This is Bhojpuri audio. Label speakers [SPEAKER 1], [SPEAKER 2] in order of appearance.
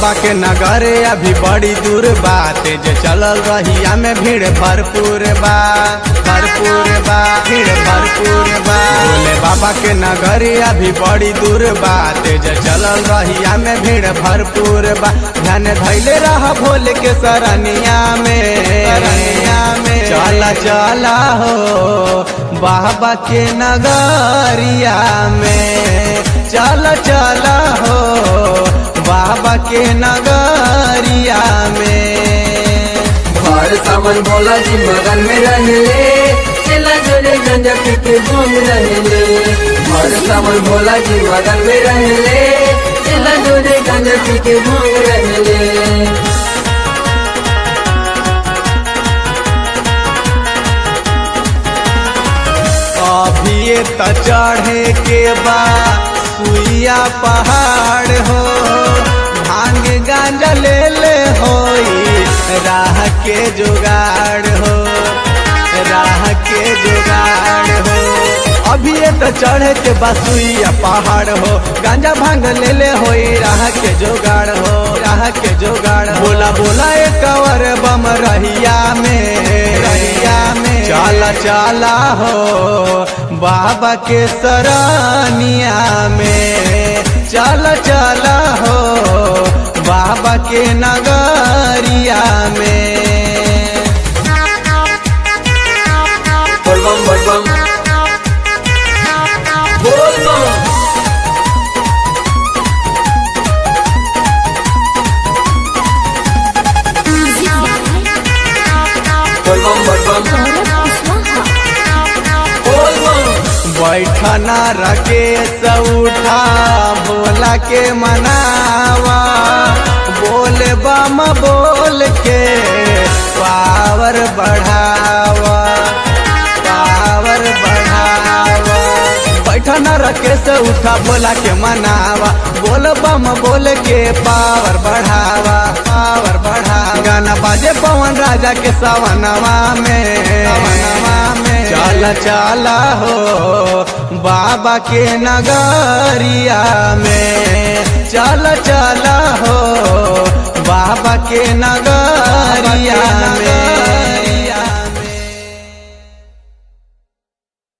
[SPEAKER 1] बाबा के नगर अभी बड़ी दूर बा तेज चलल रहिया में भीड़ भरपूर बा भरपूर बा भीड़ भरपूर बा भोले बाबा के नगर अभी बड़ी दूर बा तेज चलल रहिया में भीड़ भरपूर बा ध्यान धैले रह भोले के सरनिया में सरनिया में चला चला हो बाबा के नगरिया में चला चला हो बाबा के नगरिया में
[SPEAKER 2] हर सावन भोला जी मगन में रहले चला जोरे गंजा पी के घूम रहले हर सावन भोला जी मगन में रहले चला जोरे गंजा पी के घूम रहले
[SPEAKER 1] अभी त चढ़े के बा सुइया पहाड़ हो भांग गांजा ले ले होई राह के जुगाड़ हो राह के जुगाड़ हो अभी त चढ़े के बा सुइया पहाड़ हो गांजा भांग ले ले होई राह के जुगाड़ हो राह के जुगाड़ हो। बोला बोला एक कवर बम रहिया में रहिया में चला चला हो बाबा के सरनिया में चला चला हो बाबा के नगरिया में
[SPEAKER 2] बोल बम बोल बम बोल बम बोल बम बोल बम बोल बम
[SPEAKER 1] बैठना रखे उठा बोला के मनावा बोल बम बोल के पावर बढ़ावा पावर बढ़ावा बैठना रखे से उठा बोला के मनावा बोल बम बोल के पावर बढ़ावा पावर बढ़ावा गाना बाजे पवन राजा के सवनवा में सवनवा में चल चल हो बाबा के नगरिया में चल चल हो बाबा के नगरिया में